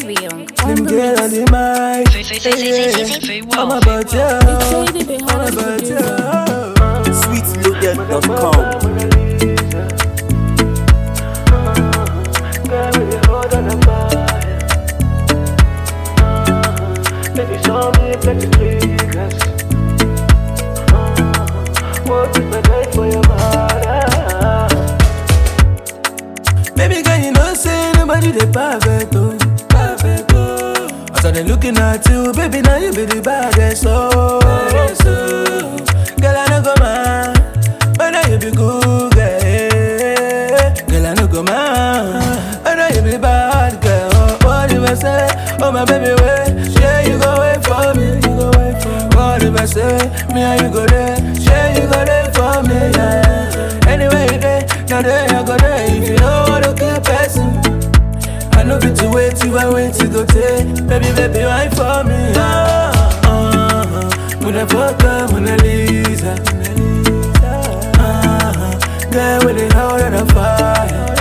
Baby Young. Them girl on the mic. I'm about you. I'm about you. sweetloaded.com. Baby, show me plenty triggers. What if I die for your mother? Baby girl, you know say nobody the perfect oh, perfect oh. As I dey looking at you, baby now you be the baddest oh. Girl I no go mind, but now you be good girl. Girl I no go mind, but now you be bad girl. Oh, what if I say, oh my baby wait, yeah you go wait for me, you go wait for me. What if I say, me and you go there, yeah you go there for me, yeah. Anyway you there, now there I go there. If you know what to keep person. I know fit to wait till I wait to go take Baby, baby, why for me? Ah, ah, ah. Mona Fota, Mona Lisa Ah, ah. Girl with the heart on fire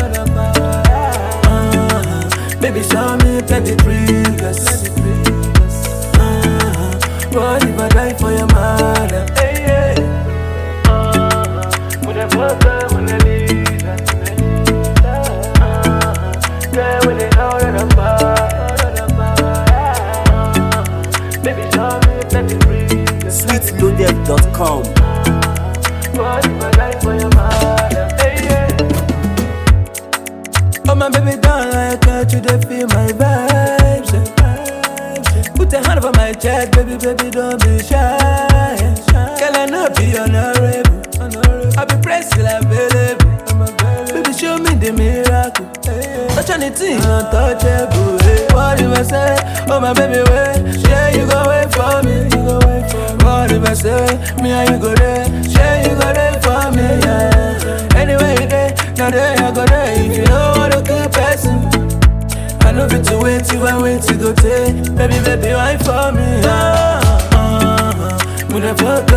Ah, Baby, show me plenty triggers Ah, ah. What if I die for your mother? Hey, yeah. Mona Fota, Mona Lisa. Girl with the heart on fire. Baby, show me plenty triggers. sweetloaded.com. What if I die for your mother? Hey, yeah. Oh my baby, don't like that you dey feel my vibes. eh. Put a hand over my chest, baby, baby, don't be shy. Girl, I know be honorable. I be pressed till available. Baby, show me the miracle. Touch anything untouchable. eh. What if I say, oh my baby, wait, yeah, you go wait for me, you go wait for me. What if I say, me and you go there, yeah, you go there for me, yeah. Anyway, you there, now there I go there. If you know what to keep person. I know fit to wait till I wait to go take Baby, baby, why for me? Ah, ah, ah. Muna fuck